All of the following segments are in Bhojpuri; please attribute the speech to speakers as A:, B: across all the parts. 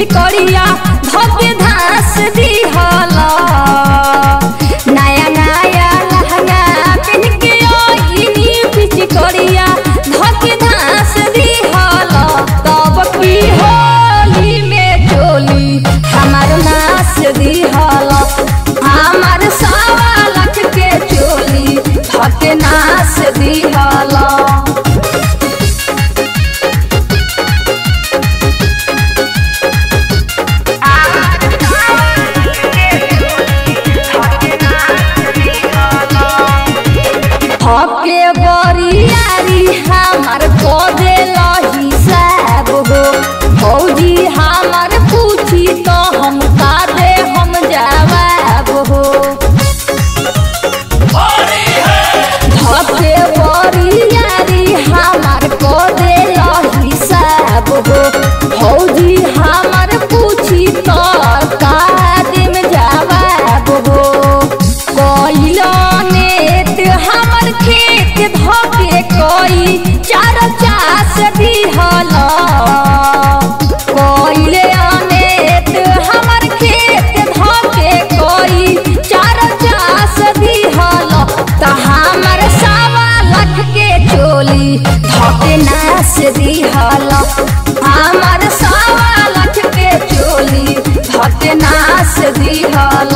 A: पिचकड़िया धके धास दिहल नया नया लहंगा पिन के ओइनी पिचकड़िया धके धास दिहल तब की होली में चोली हमार नास दिहल हमार सवा लाख के चोली धके नास दिहल हके बरियारी हमार पदे हिसाब हो फौजी हमार पूछी तो हम का दे हम जवाब हो हके बरियारी हमार पदे हिसाब हो फौजी हमार पूछी तो का देम जवाब हो कोइलो नेत हमर खेत धके कोई चार चास दिहल कोइले अनेत हमर खेत धके कोई चार चास दिहल त हमर सवा लाख के चोली धके नास दिहल हमर सवा लाख के चोली धके नास दिहल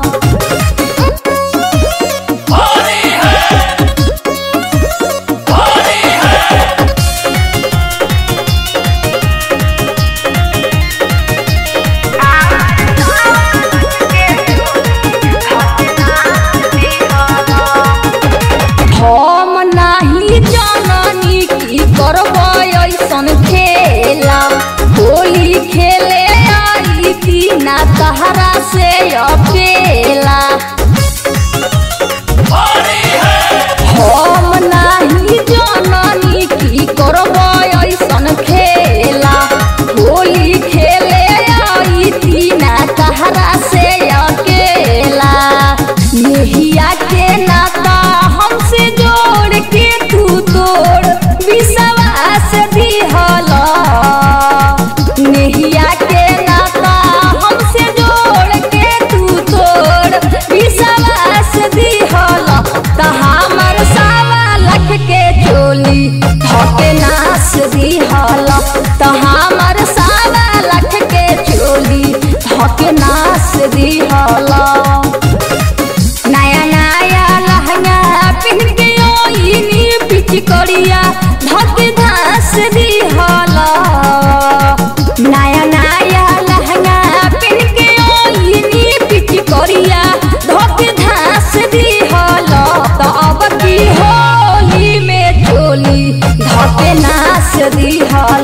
A: हम नाही जननी की करबै ऐसन खेला होली खेले आई थी ना तहरा से अकेला हम नाही जननी की करबै ऐसन खेला होली खेले आई थी ना तहरा से अकेला नेहिया के नाता हमसे जोड़ के तू तोड़ विश्वास दिहल नेहिया के नाता हमसे जोड़ के तू तोड़ विश्वास दिहल त हमर सवा लाख के चोली धके नास दिहल त हमर सवा लाख के चोली धके नास दिहल नया नया लहंगा पिन के ओइनी पिचकड़िया धके धास दिहल नया नया लहंगा पिन के ओइनी पिचकड़िया धके धास दिहल त अब की होली में चोली धके नास दिहल